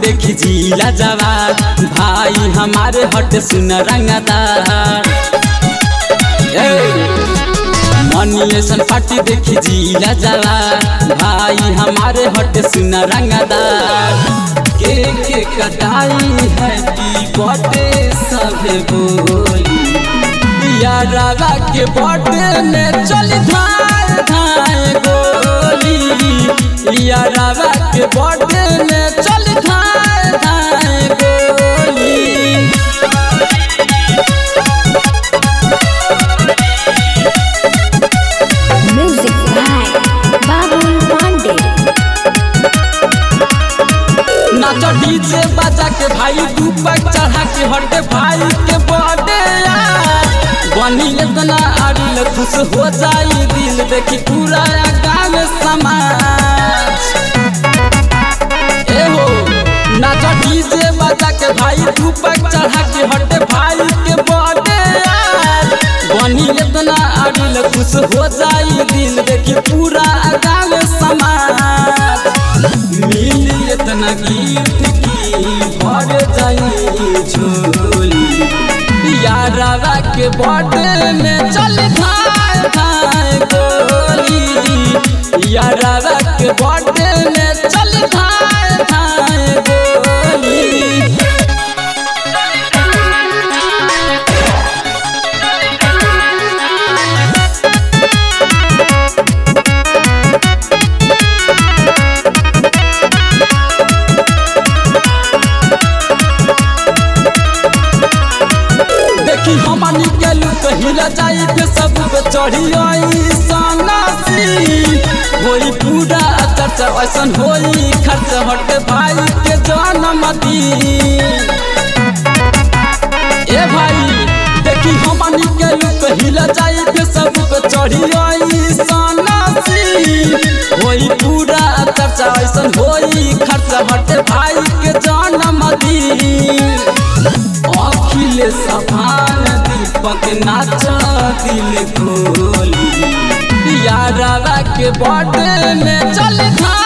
देखी जिला जवान भाई हमारे हट सुन रंगदार मनिएशन पार्टी देखी जिला जवान भाई हमारे हट सुन रंगदार के के कटाई है की बटे सभे बोली यारा के बटे में चल धाय धाय गोली यारा के बटे में चल धाय धाय गोली Music by Babul Pandey. नाच डीजे बजा के भाई दीपक चढ़ा के हटे भाई के बर्थडे बनी इतना आडिल खुश हो जाई दिल देखी पूरा गाँव समाज ए हो नाच डीजे बजा के भाई दीपक चढ़ा के हटे भाई के बर्थडे बनी इतना आडिल खुश हो जाई दिल देखी पूरा गाँव समाज मिली इतना गीत की भर जाई झोली यारा के बर्थडे में चल धाय धाय गोली यारा के बर्थडे में चल धाय धाय गोली देखी हमनी के लुक हिल जाई के सब पे चढ़ी आई सनासी होई पूरा चर्चा ऐसन होई खर्च हट भाई के जन्मदी ए भाई देखी हमनी के लुक हिल जाई के सब पे चढ़ी आई सनासी होई पूरा चर्चा ऐसन होई खर्च हट भाई के जन्मदी अखिल सफान दीपक नाच दिल खोली यारा के बर्थडे में चल था